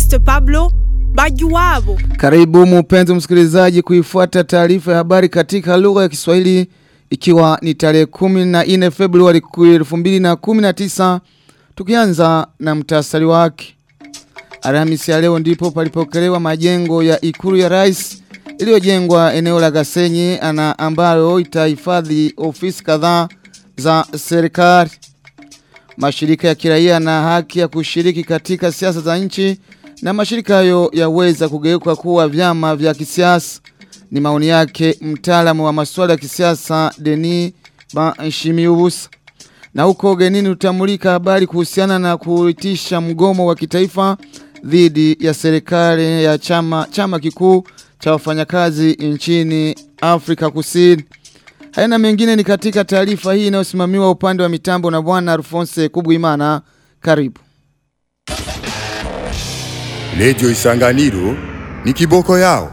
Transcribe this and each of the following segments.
Evariste Pablo Bajuwabo. Karibu mpenzi msikilizaji kuifuata taarifa ya habari katika lugha ya Kiswahili ikiwa ni tarehe 14 Februari 2019 tukianza na mtasari wake. Alhamisi ya leo ndipo palipokelewa majengo ya ikulu ya rais iliyojengwa eneo la Gasenyi ana ambayo itahifadhi ofisi kadhaa za serikali. Mashirika ya kiraia na haki ya kushiriki katika siasa za nchi na mashirika hayo yaweza kugeuka kuwa vyama vya kisiasa. Ni maoni yake mtaalamu wa masuala ya kisiasa Denis Banshimiubusa. Na huko genini utamulika habari kuhusiana na kuitisha mgomo wa kitaifa dhidi ya serikali ya chama chama kikuu cha wafanyakazi nchini Afrika Kusini. Haina mengine ni katika taarifa hii inayosimamiwa upande wa mitambo na bwana Alphonse Kubwimana. Karibu. Redio Isanganiro ni kiboko yao.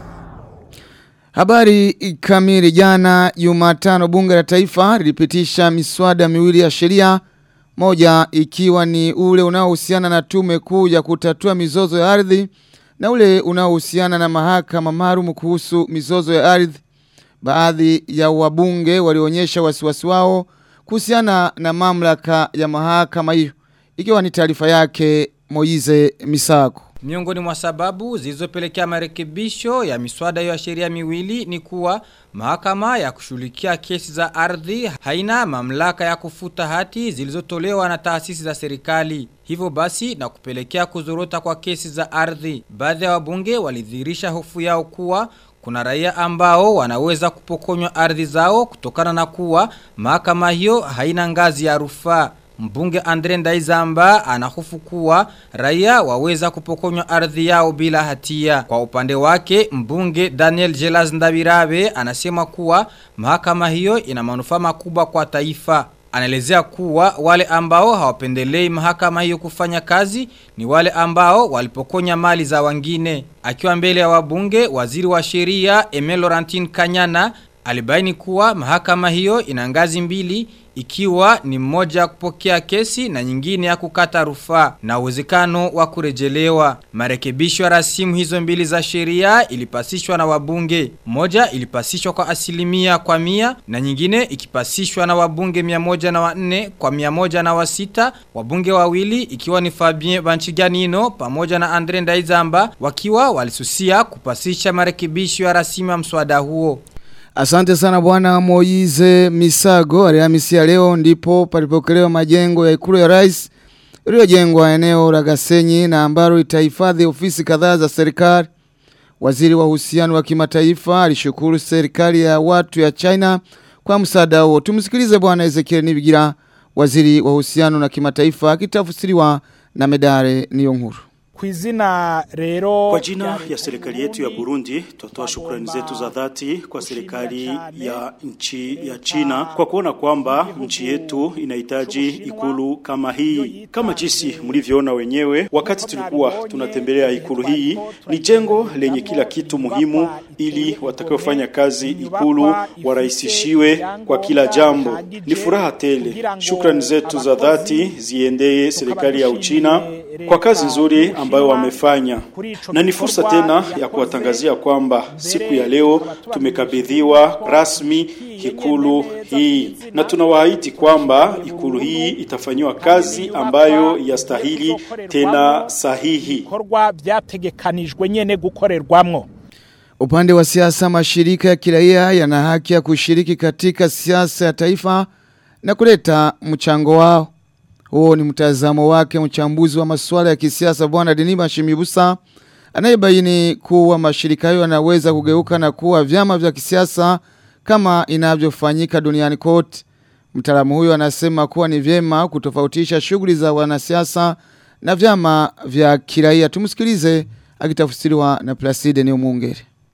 Habari kamili jana Jumatano bunge la taifa lilipitisha miswada miwili ya sheria moja ikiwa ni ule unaohusiana na tume kuu ya kutatua mizozo ya ardhi na ule unaohusiana na mahakama maalum kuhusu mizozo ya ardhi. Baadhi ya wabunge walionyesha wasiwasi wao kuhusiana na mamlaka ya mahakama hiyo. Ikiwa ni taarifa yake Moize Misako. Miongoni mwa sababu zilizopelekea marekebisho ya miswada ya sheria miwili ni kuwa mahakama ya kushughulikia kesi za ardhi haina mamlaka ya kufuta hati zilizotolewa na taasisi za serikali. Hivyo basi na kupelekea kuzorota kwa kesi za ardhi. Baadhi ya wabunge walidhihirisha hofu yao kuwa kuna raia ambao wanaweza kupokonywa ardhi zao kutokana na kuwa mahakama hiyo haina ngazi ya rufaa. Mbunge Andre Ndaizamba anahofu kuwa raia waweza kupokonywa ardhi yao bila hatia. Kwa upande wake, mbunge Daniel Jelas Ndabirabe anasema kuwa mahakama hiyo ina manufaa makubwa kwa taifa. Anaelezea kuwa wale ambao hawapendelei mahakama hiyo kufanya kazi ni wale ambao walipokonya mali za wengine. Akiwa mbele ya wabunge, waziri wa sheria Emel Laurentine Kanyana alibaini kuwa mahakama hiyo ina ngazi mbili ikiwa ni mmoja kupokea kesi na nyingine ya kukata rufaa na uwezekano wa kurejelewa. Marekebisho ya rasimu hizo mbili za sheria ilipasishwa na wabunge. Moja ilipasishwa kwa asilimia kwa mia na nyingine ikipasishwa na wabunge mia moja na wanne kwa mia moja na wasita. Wabunge wawili ikiwa ni Fabien Banchiganino pamoja na Andre Ndaizamba wakiwa walisusia kupasisha marekebisho ya rasimu ya mswada huo. Asante sana bwana Moize Misago. Alhamisi ya leo ndipo palipokelewa majengo ya ikulu ya rais iliyojengwa eneo la Gasenyi na ambalo itahifadhi ofisi kadhaa za serikali. Waziri wa uhusiano wa kimataifa alishukuru serikali ya watu ya China kwa msaada huo. Tumsikilize bwana Ezekiel Nibigira, waziri wa uhusiano na kimataifa akitafsiriwa na Medare Niyonkuru. Kwizina rero Kwa jina ya serikali yetu ya Burundi tutatoa shukrani zetu za dhati kwa serikali ya nchi ya China kwa kuona kwamba nchi yetu inahitaji ikulu kama hii. Kama jinsi mlivyoona wenyewe wakati tulikuwa tunatembelea ikulu hii, ni jengo lenye kila kitu muhimu ili watakaofanya kazi ikulu warahisishiwe kwa kila jambo. Ni furaha tele. Shukrani zetu za dhati ziendee serikali ya Uchina kwa kazi nzuri ambayo wamefanya. Na ni fursa tena ya kuwatangazia kwamba siku ya leo tumekabidhiwa rasmi ikulu hii, na tunawaahidi kwamba ikulu hii itafanyiwa kazi ambayo yastahili tena sahihi. bikorwa byategekanijwe nyene gukorerwamwo Upande wa siasa mashirika ya kiraia yana haki ya kushiriki katika siasa ya taifa na kuleta mchango wao. Huo ni mtazamo wake mchambuzi wa masuala ya kisiasa bwana Denima Shimibusa anayebaini kuwa mashirika hayo yanaweza kugeuka na kuwa vyama vya kisiasa kama inavyofanyika duniani kote. Mtaalamu huyo anasema kuwa ni vyema kutofautisha shughuli za wanasiasa na vyama vya kiraia. Tumsikilize akitafsiriwa na Placide Neomungere.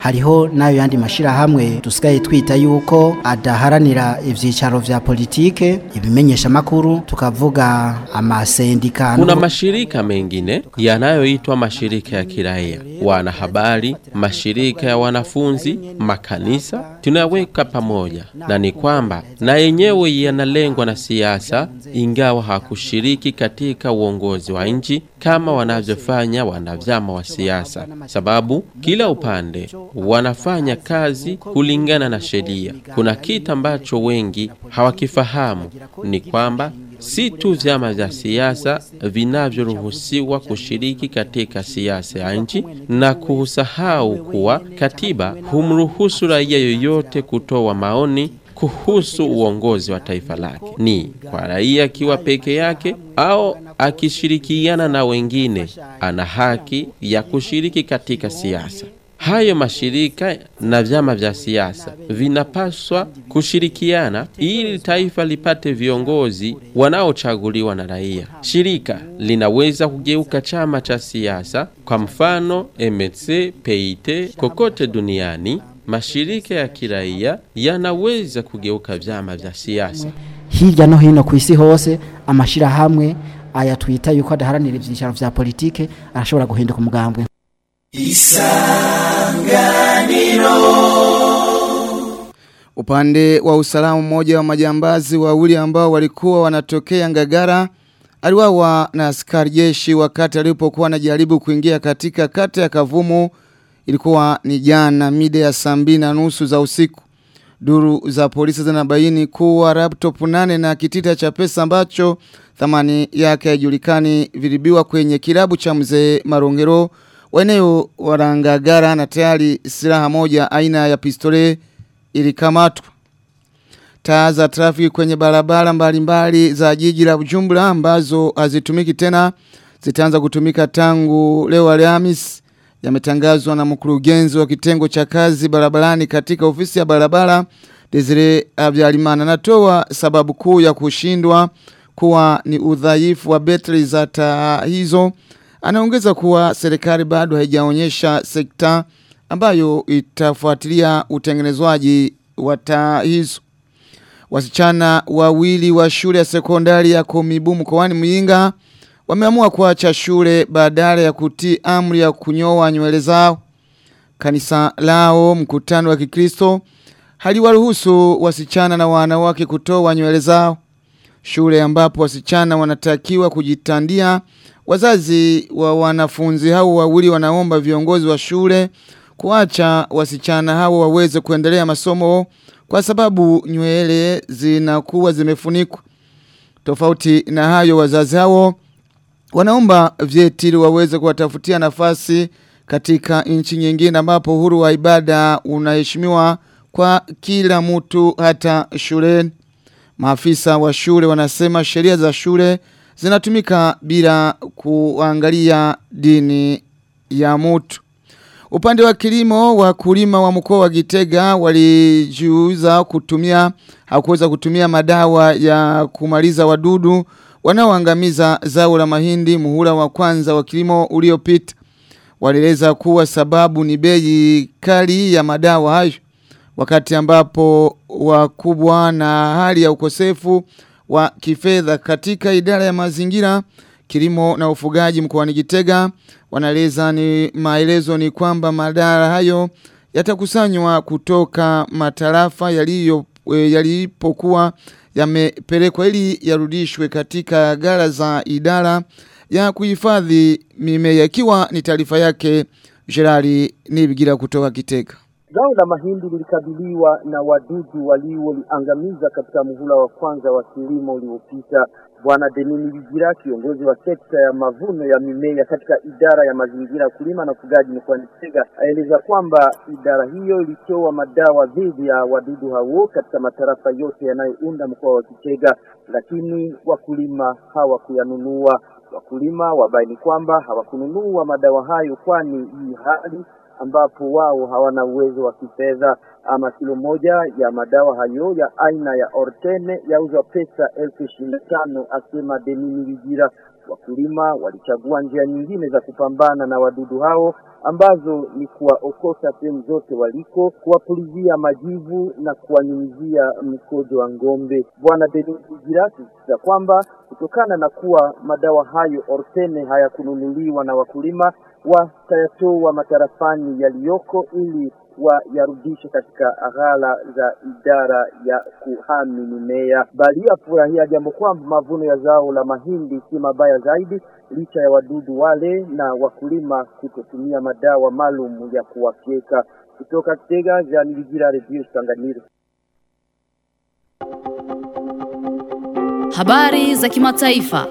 hariho nayo yandi mashirahamwe dusigaye twita yuko adaharanira ivyicaro vya politike ibimenyesha makuru tukavuga amasendika Kuna mashirika mengine yanayoitwa mashirika ya kiraia, wanahabari, mashirika ya wanafunzi, makanisa, tunaweka pamoja, na ni kwamba na yenyewe yanalengwa na siasa, ingawa hakushiriki katika uongozi wa nchi kama wanavyofanya wanavyama wa siasa, sababu kila upande wanafanya kazi kulingana na sheria. Kuna kitu ambacho wengi hawakifahamu ni kwamba si tu vyama vya siasa vinavyoruhusiwa kushiriki katika siasa ya nchi na kusahau kuwa katiba humruhusu raia yoyote kutoa maoni kuhusu uongozi wa taifa lake, ni kwa raia akiwa peke yake au akishirikiana na wengine, ana haki ya kushiriki katika siasa. Hayo mashirika na vyama vya siasa vinapaswa kushirikiana ili taifa lipate viongozi wanaochaguliwa na raia. Shirika linaweza kugeuka chama cha siasa, kwa mfano MSC, PIT, kokote duniani. Mashirika ya kiraia yanaweza kugeuka vyama vya siasa. hirya no hino ku isi hose amashirahamwe aya twita yuko adaharanira ivyicaro vya politike arashobora guhinduka umugambwe Upande wa usalama mmoja wa majambazi wawili ambao walikuwa wanatokea Ngagara aliwawa na askari jeshi wakati alipokuwa anajaribu kuingia katika kata ya Kavumu ilikuwa ni jana mida ya saa mbili na nusu za usiku. Duru za polisi zinabaini kuwa laptop nane na kitita cha pesa ambacho thamani yake haijulikani vilibiwa kwenye kilabu cha mzee Marongero wa eneo Warangagara na tayari silaha moja aina ya pistole ilikamatwa. Taa za trafiki kwenye barabara mbalimbali za jiji la Bujumbura ambazo hazitumiki tena zitaanza kutumika tangu leo Alhamisi yametangazwa na mkurugenzi wa kitengo cha kazi barabarani katika ofisi ya barabara Desire Abyalimana natoa sababu kuu ya kushindwa kuwa ni udhaifu wa betri za taa hizo anaongeza kuwa serikali bado haijaonyesha sekta ambayo itafuatilia utengenezwaji wa taa hizo wasichana wawili wa shule ya sekondari ya Komibu mkoani Muyinga wameamua kuacha shule badala ya kutii amri ya kunyoa nywele zao. Kanisa lao mkutano wa Kikristo haliwaruhusu wasichana na wanawake kutoa nywele zao. Shule ambapo wasichana wanatakiwa kujitandia. Wazazi wa wanafunzi hao wawili wanaomba viongozi wa shule kuacha wasichana hao waweze kuendelea masomo kwa sababu nywele zinakuwa zimefunikwa. Tofauti na hayo wazazi hao wanaomba vyeti ili waweze kuwatafutia nafasi katika nchi nyingine ambapo uhuru wa ibada unaheshimiwa kwa kila mtu hata shuleni. Maafisa wa shule wanasema sheria za shule zinatumika bila kuangalia dini ya mtu. Upande wa kilimo wakulima wa mkoa wa Gitega walijiuza kutumia hakuweza kutumia madawa ya kumaliza wadudu wanaoangamiza zao la mahindi muhula wa kwanza wa kilimo uliopita. Walieleza kuwa sababu ni bei kali ya madawa hayo wakati ambapo wakubwa na hali ya ukosefu wa kifedha katika idara ya mazingira kilimo na ufugaji mkoani Gitega wanaeleza ni maelezo ni kwamba madara hayo yatakusanywa kutoka matarafa yaliyo e, yalipokuwa yamepelekwa ili yarudishwe katika gara za idara ya kuhifadhi mimea ikiwa ni taarifa yake Gerari Nibigira kutoka Kitega. Zao la mahindi lilikabiliwa na wadudu walioliangamiza katika muhula wa kwanza wa kilimo uliopita. Bwana Denini Bigira, kiongozi wa sekta ya mavuno ya mimea katika idara ya mazingira, kulima na ufugaji mkoani Kitega, aeleza kwamba idara hiyo ilitoa madawa dhidi ya wadudu hao katika matarafa yote yanayounda mkoa wa Kitega, lakini wakulima hawakuyanunua. Wakulima wabaini kwamba hawakununua madawa hayo kwani hii hali ambapo wao hawana uwezo wa kifedha. Ama kilo moja ya madawa hayo ya aina ya Ortene yauzwa pesa elfu ishirini na tano asema Denini Vigira. Wakulima walichagua njia nyingine za kupambana na wadudu hao ambazo ni kuwaokota sehemu zote waliko, kuwapulizia majivu na kuwanyunyizia mkojo wa ng'ombe. Bwana Denis Girasi za kwamba kutokana na kuwa madawa hayo Ortene hayakununuliwa na wakulima, watayatoa matarafani yaliyoko ili wayarudishe katika ghala za idara ya kuhami mimea. Bali afurahia jambo kwamba mavuno ya zao la mahindi si mabaya zaidi, licha ya wadudu wale na wakulima kutotumia madawa maalum ya kuwafyeka. Kutoka Kitega, Jean Bigira, Radio Tanganyika. Habari za kimataifa.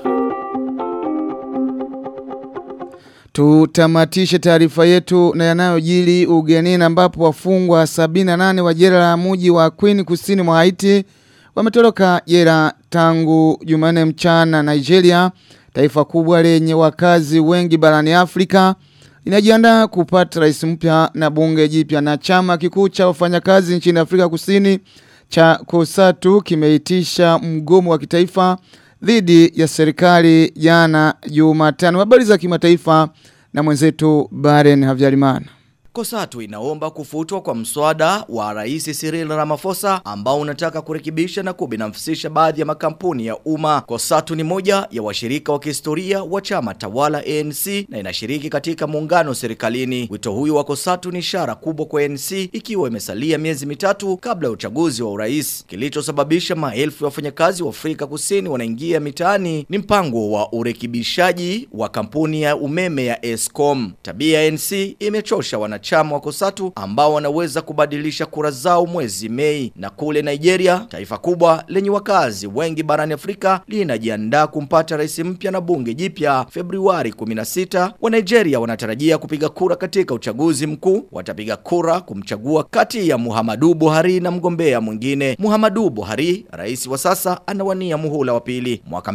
Tutamatishe taarifa yetu na yanayojili ugenini ambapo wafungwa 78 wa jela la mji wa Queen kusini mwa Haiti wametoroka jela tangu Jumanne mchana Nigeria, taifa kubwa lenye wakazi wengi barani Afrika inajiandaa kupata rais mpya na bunge jipya na chama kikuu cha wafanyakazi nchini Afrika Kusini cha Kosatu kimeitisha mgomo wa kitaifa dhidi ya serikali jana Jumatano. Habari za kimataifa na mwenzetu Baren Havyarimana. Kosatu inaomba kufutwa kwa mswada wa Rais Cyril Ramaphosa ambao unataka kurekebisha na kubinafsisha baadhi ya makampuni ya umma. Kosatu ni moja ya washirika wa kihistoria wa chama tawala ANC na inashiriki katika muungano serikalini. Wito huyu wa Kosatu ni ishara kubwa kwa ANC ikiwa imesalia miezi mitatu kabla ya uchaguzi wa urais. Kilichosababisha maelfu ya wafanyakazi wa Afrika Kusini wanaingia mitaani ni mpango wa urekebishaji wa kampuni ya umeme ya Eskom. Tabia ya ANC imechosha wana wanachama wa Kosatu ambao wanaweza kubadilisha kura zao mwezi Mei. Na kule Nigeria, taifa kubwa lenye wakazi wengi barani Afrika linajiandaa kumpata rais mpya na bunge jipya Februari 16. Wa Nigeria wanatarajia kupiga kura katika uchaguzi mkuu. Watapiga kura kumchagua kati ya Muhammadu Buhari na mgombea mwingine. Muhammadu Buhari, rais wa sasa, anawania muhula wa pili. Mwaka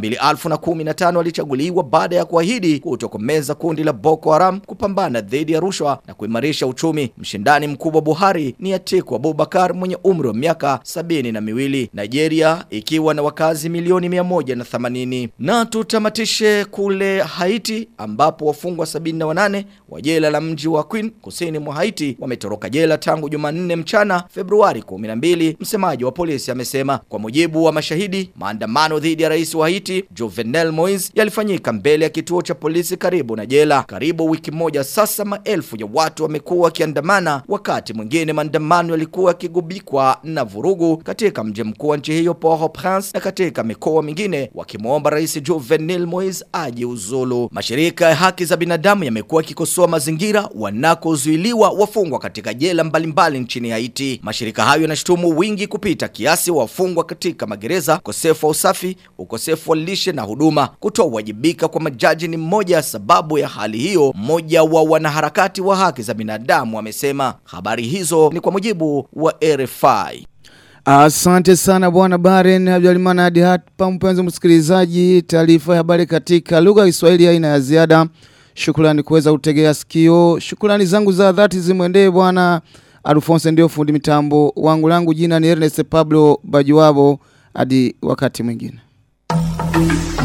2015 alichaguliwa baada ya kuahidi kutokomeza kundi la Boko Haram, kupambana dhidi ya rushwa na kuimarisha kuimarisha uchumi. Mshindani mkubwa Buhari ni Atiku Abubakar mwenye umri wa miaka sabini na miwili. Nigeria ikiwa na wakazi milioni mia moja na themanini. Na tutamatishe kule Haiti ambapo wafungwa sabini na wanane wa jela la mji wa Queen kusini mwa Haiti wametoroka jela tangu Jumanne mchana Februari 12. Msemaji wa polisi amesema kwa mujibu wa mashahidi, maandamano dhidi ya rais wa Haiti Jovenel Moise yalifanyika mbele ya kituo cha polisi karibu na jela. Karibu wiki moja sasa, maelfu ya watu wamekuwa wakiandamana, wakati mwingine maandamano yalikuwa yakigubikwa na vurugu katika mji mkuu wa nchi hiyo Port-au-Prince na katika mikoa mingine, wakimwomba rais Jovenel Moise ajiuzulu. Mashirika ya haki za binadamu yamekuwa yakikosoa mazingira wanakozuiliwa wafungwa katika jela mbalimbali nchini Haiti. Mashirika hayo yanashutumu wingi kupita kiasi wa wafungwa katika magereza, ukosefu wa usafi, ukosefu wa lishe na huduma. Kutowajibika kwa majaji ni mmoja ya sababu ya hali hiyo. Mmoja wa wanaharakati wa haki za binadamu amesema. Habari hizo ni kwa mujibu wa RFI. Asante sana bwana Baren Habyalimana hadi hapa mpenzi msikilizaji taarifa ya habari katika lugha ya Kiswahili haina ya ziada. Shukrani kuweza kutegea sikio. Shukrani zangu za dhati zimwendee bwana Alfonso ndio fundi mitambo wangu langu jina ni Ernest Pablo Bajuwabo hadi wakati mwingine.